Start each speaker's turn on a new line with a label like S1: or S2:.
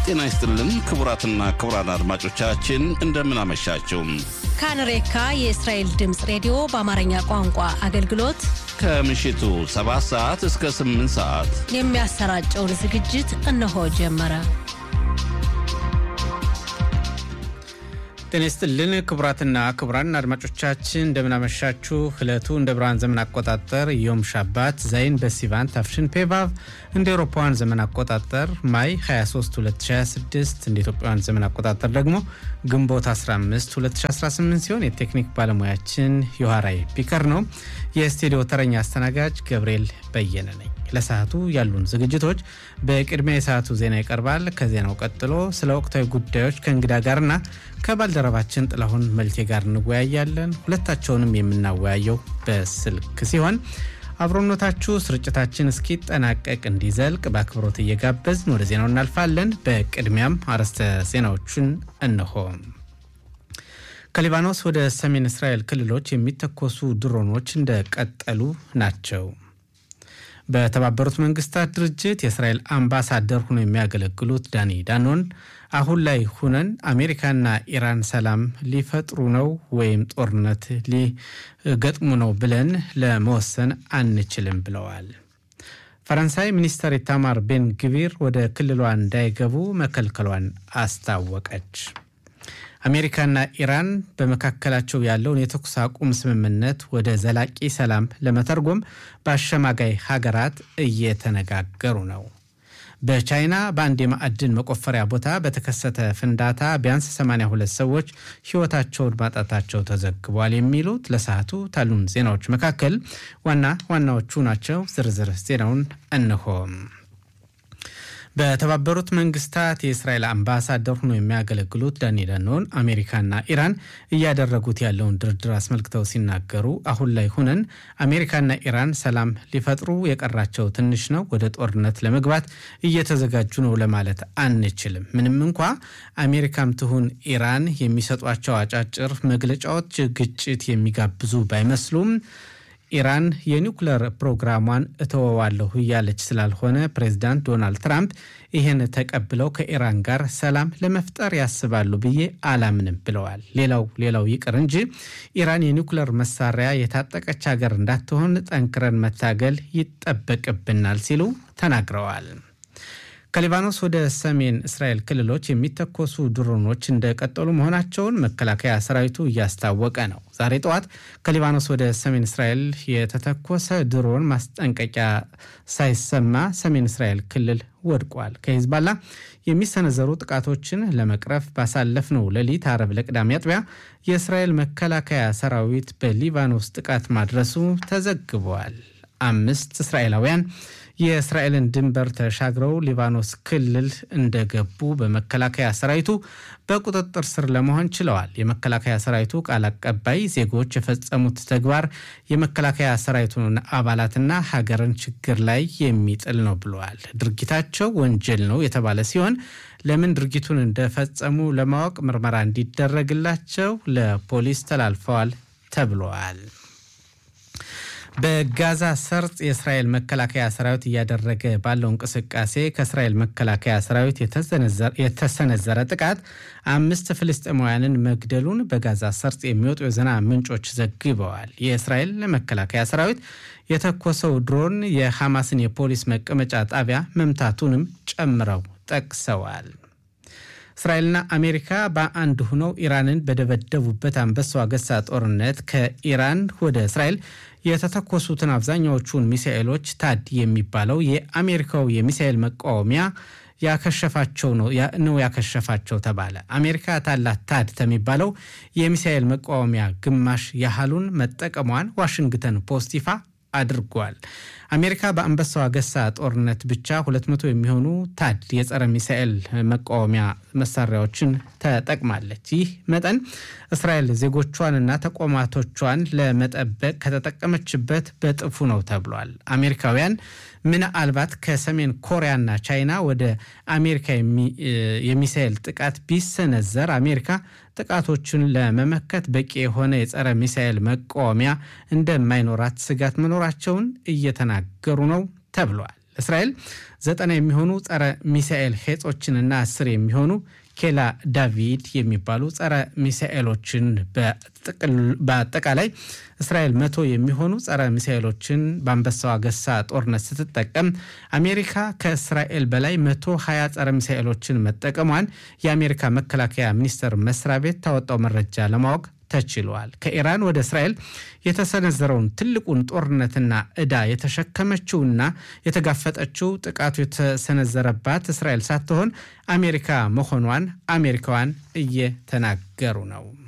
S1: ጤና ይስጥልን ክቡራትና ክቡራን አድማጮቻችን እንደምን አመሻችሁ።
S2: ካንሬካ የእስራኤል ድምፅ ሬዲዮ በአማርኛ ቋንቋ አገልግሎት
S1: ከምሽቱ 7 ሰዓት እስከ 8 ሰዓት
S2: የሚያሰራጨውን ዝግጅት እነሆ ጀመረ።
S3: ጤና ይስጥልን ክቡራትና ክቡራን አድማጮቻችን እንደምናመሻችሁ። ዕለቱ እንደ ብርሃን ዘመን አቆጣጠር ዮም ሻባት ዛይን በሲቫን ታፍሽን ፔቫቭ እንደ ኤሮፓውያን ዘመን አቆጣጠር ማይ 23 2026 እንደ ኢትዮጵያውያን ዘመን አቆጣጠር ደግሞ ግንቦት 15 2018 ሲሆን የቴክኒክ ባለሙያችን ዮሐራይ ፒከር ነው። የስቱዲዮ ተረኛ አስተናጋጅ ገብርኤል በየነ ነኝ። ለሰዓቱ ያሉን ዝግጅቶች በቅድሚያ የሰዓቱ ዜና ይቀርባል። ከዜናው ቀጥሎ ስለ ወቅታዊ ጉዳዮች ከእንግዳ ጋርና ከባልደረባችን ጥላሁን መልቴ ጋር እንወያያለን። ሁለታቸውንም የምናወያየው በስልክ ሲሆን አብሮነታችሁ ስርጭታችን እስኪጠናቀቅ እንዲዘልቅ በአክብሮት እየጋበዝን ወደ ዜናው እናልፋለን። በቅድሚያም አርዕስተ ዜናዎቹን እንሆ። ከሊባኖስ ወደ ሰሜን እስራኤል ክልሎች የሚተኮሱ ድሮኖች እንደቀጠሉ ናቸው። በተባበሩት መንግስታት ድርጅት የእስራኤል አምባሳደር ሆነው የሚያገለግሉት ዳኒ ዳኖን አሁን ላይ ሁነን አሜሪካና ኢራን ሰላም ሊፈጥሩ ነው ወይም ጦርነት ሊገጥሙ ነው ብለን ለመወሰን አንችልም ብለዋል። ፈረንሳይ ሚኒስተር ኢታማር ቤን ግቪር ወደ ክልሏ እንዳይገቡ መከልከሏን አስታወቀች። አሜሪካና ኢራን በመካከላቸው ያለውን የተኩስ አቁም ስምምነት ወደ ዘላቂ ሰላም ለመተርጎም በአሸማጋይ ሀገራት እየተነጋገሩ ነው። በቻይና በአንድ የማዕድን መቆፈሪያ ቦታ በተከሰተ ፍንዳታ ቢያንስ 82 ሰዎች ሕይወታቸውን ማጣታቸው ተዘግቧል። የሚሉት ለሰዓቱ ታሉን ዜናዎች መካከል ዋና ዋናዎቹ ናቸው። ዝርዝር ዜናውን እንሆም። በተባበሩት መንግስታት የእስራኤል አምባሳደር ሆኖ የሚያገለግሉት ዳኒ ዳኖን አሜሪካና ኢራን እያደረጉት ያለውን ድርድር አስመልክተው ሲናገሩ አሁን ላይ ሁነን አሜሪካና ኢራን ሰላም ሊፈጥሩ የቀራቸው ትንሽ ነው፣ ወደ ጦርነት ለመግባት እየተዘጋጁ ነው ለማለት አንችልም። ምንም እንኳ አሜሪካም ትሁን ኢራን የሚሰጧቸው አጫጭር መግለጫዎች ግጭት የሚጋብዙ ባይመስሉም ኢራን የኒውክለር ፕሮግራሟን እተወዋለሁ እያለች ስላልሆነ ፕሬዚዳንት ዶናልድ ትራምፕ ይህን ተቀብለው ከኢራን ጋር ሰላም ለመፍጠር ያስባሉ ብዬ አላምንም ብለዋል። ሌላው ሌላው ይቅር እንጂ ኢራን የኒውክለር መሳሪያ የታጠቀች ሀገር እንዳትሆን ጠንክረን መታገል ይጠበቅብናል ሲሉ ተናግረዋል። ከሊባኖስ ወደ ሰሜን እስራኤል ክልሎች የሚተኮሱ ድሮኖች እንደቀጠሉ መሆናቸውን መከላከያ ሰራዊቱ እያስታወቀ ነው። ዛሬ ጠዋት ከሊባኖስ ወደ ሰሜን እስራኤል የተተኮሰ ድሮን ማስጠንቀቂያ ሳይሰማ ሰሜን እስራኤል ክልል ወድቋል። ከሂዝባላ የሚሰነዘሩ ጥቃቶችን ለመቅረፍ ባሳለፍነው ሌሊት አረብ ለቅዳሜ አጥቢያ የእስራኤል መከላከያ ሰራዊት በሊባኖስ ጥቃት ማድረሱ ተዘግቧል። አምስት እስራኤላውያን የእስራኤልን ድንበር ተሻግረው ሊባኖስ ክልል እንደገቡ በመከላከያ ሰራዊቱ በቁጥጥር ስር ለመሆን ችለዋል። የመከላከያ ሰራዊቱ ቃል አቀባይ ዜጎች የፈጸሙት ተግባር የመከላከያ ሰራዊቱን አባላትና ሀገርን ችግር ላይ የሚጥል ነው ብለዋል። ድርጊታቸው ወንጀል ነው የተባለ ሲሆን ለምን ድርጊቱን እንደፈጸሙ ለማወቅ ምርመራ እንዲደረግላቸው ለፖሊስ ተላልፈዋል ተብለዋል። በጋዛ ሰርጥ የእስራኤል መከላከያ ሰራዊት እያደረገ ባለው እንቅስቃሴ ከእስራኤል መከላከያ ሰራዊት የተሰነዘረ ጥቃት አምስት ፍልስጤማውያንን መግደሉን በጋዛ ሰርጥ የሚወጡ የዜና ምንጮች ዘግበዋል። የእስራኤል መከላከያ ሰራዊት የተኮሰው ድሮን የሐማስን የፖሊስ መቀመጫ ጣቢያ መምታቱንም ጨምረው ጠቅሰዋል። እስራኤልና አሜሪካ በአንድ ሆነው ኢራንን በደበደቡበት አንበሳው አገሳ ጦርነት ከኢራን ወደ እስራኤል የተተኮሱትን አብዛኛዎቹን ሚሳኤሎች ታድ የሚባለው የአሜሪካው የሚሳኤል መቃወሚያ ያከሸፋቸው ነው ነው ያከሸፋቸው ተባለ። አሜሪካ ታላት ታድ ከሚባለው የሚሳኤል መቃወሚያ ግማሽ ያህሉን መጠቀሟን ዋሽንግተን ፖስት ይፋ አድርጓል። አሜሪካ በአንበሳው አገሳ ጦርነት ብቻ 200 የሚሆኑ ታድ የጸረ ሚሳኤል መቃወሚያ መሳሪያዎችን ተጠቅማለች። ይህ መጠን እስራኤል ዜጎቿንና ተቋማቶቿን ለመጠበቅ ከተጠቀመችበት በጥፉ ነው ተብሏል። አሜሪካውያን ምናልባት ከሰሜን ኮሪያና ቻይና ወደ አሜሪካ የሚሳኤል ጥቃት ቢሰነዘር አሜሪካ ጥቃቶችን ለመመከት በቂ የሆነ የጸረ ሚሳኤል መቃወሚያ እንደማይኖራት ስጋት መኖራቸውን እየተናገሩ ነው ተብሏል። እስራኤል ዘጠና የሚሆኑ ጸረ ሚሳኤል ሄጾችንና አስር የሚሆኑ ኬላ ዳቪድ የሚባሉ ጸረ ሚሳኤሎችን በአጠቃላይ እስራኤል መቶ የሚሆኑ ጸረ ሚሳኤሎችን በአንበሳው አገሳ ጦርነት ስትጠቀም አሜሪካ ከእስራኤል በላይ መቶ ሀያ ጸረ ሚሳኤሎችን መጠቀሟን የአሜሪካ መከላከያ ሚኒስቴር መስሪያ ቤት ታወጣው መረጃ ለማወቅ ተችሏል። ከኢራን ወደ እስራኤል የተሰነዘረውን ትልቁን ጦርነትና ዕዳ የተሸከመችውና የተጋፈጠችው ጥቃቱ የተሰነዘረባት እስራኤል ሳትሆን አሜሪካ መሆኗን አሜሪካውያን እየተናገሩ ነው።